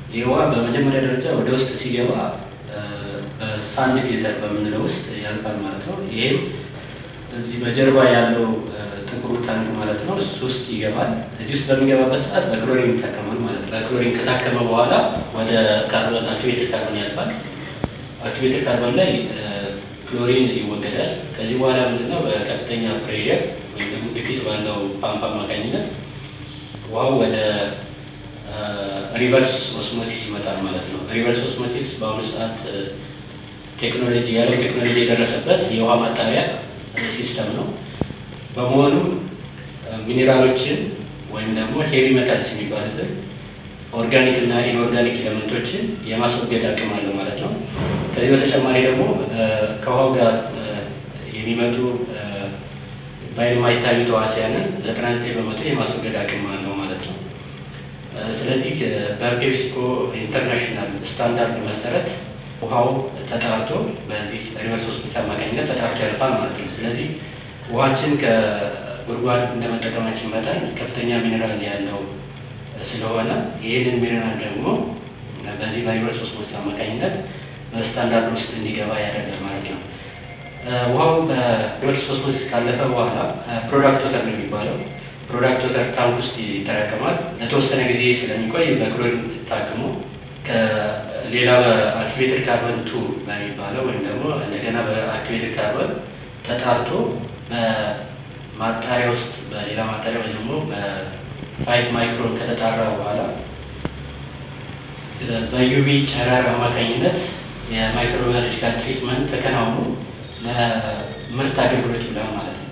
ይህ ውሃ በመጀመሪያ ደረጃ ወደ ውስጥ ሲገባ በሳንድ ፊልተር በምንለው ውስጥ ያልፋል ማለት ነው። ይህም እዚህ በጀርባ ያለው ጥቁሩ ታንክ ማለት ነው እሱ ውስጥ ይገባል። እዚህ ውስጥ በሚገባበት ሰዓት በክሎሪን ይታከማል ማለት ነው። በክሎሪን ከታከመ በኋላ ወደ ካርቦን አክቲቬትድ ካርቦን ያልፋል። አክቲቬትድ ካርቦን ላይ ክሎሪን ይወገዳል። ከዚህ በኋላ ምንድነው በከፍተኛ ፕሬዠር ወይም ደግሞ ግፊት ባለው ፓምፕ አማካኝነት ውሃው ወደ ሪቨርስ ኦስሞሲስ ይመጣል ማለት ነው። ሪቨርስ ኦስሞሲስ በአሁኑ ሰዓት ቴክኖሎጂ የዓለም ቴክኖሎጂ የደረሰበት የውሃ ማጣሪያ ሲስተም ነው። በመሆኑም ሚኔራሎችን ወይም ደግሞ ሄቪ ሜታልስ የሚባሉትን ኦርጋኒክ እና ኢንኦርጋኒክ ኤሌመንቶችን የማስወገድ አቅም አለው ማለት ነው። ከዚህ በተጨማሪ ደግሞ ከውሃው ጋር የሚመጡ በማይታዩ ተዋሲያንን 99 በመቶ የማስወገድ አቅም አለው ማለት ነው። ስለዚህ በፔፕሲኮ ኢንተርናሽናል ስታንዳርድ መሰረት ውሃው ተጣርቶ በዚህ ሪቨርስ ኦስሞሲስ አማካኝነት ተጣርቶ ያልፋል ማለት ነው። ስለዚህ ውሃችን ከጉድጓድ እንደመጠቀማችን መጠን ከፍተኛ ሚኔራል ያለው ስለሆነ ይህንን ሚኔራል ደግሞ በዚህ በሪቨርስ ኦስሞሲስ አማካኝነት በስታንዳርድ ውስጥ እንዲገባ ያደርጋል ማለት ነው። ውሃው በሪቨርስ ኦስሞሲስ ካለፈ በኋላ ፕሮዳክት ወተር ነው የሚባለው። ፕሮዳክት ወተር ታንክ ውስጥ ይጠራቀማል። ለተወሰነ ጊዜ ስለሚቆይ በክሎሪን ታክሞ ከሌላ በአክቲቬትድ ካርበን ቱ በሚባለው ወይም ደግሞ እንደገና በአክቲቬትድ ካርበን ተጣርቶ በማጣሪያ ውስጥ በሌላ ማጣሪያ ወይም ደግሞ በፋይቭ ማይክሮን ከተጣራ በኋላ በዩቪ ጨረር አማካኝነት የማይክሮባዮሎጂካል ትሪትመንት ተከናውኖ ለምርት አገልግሎት ይውላል ማለት ነው።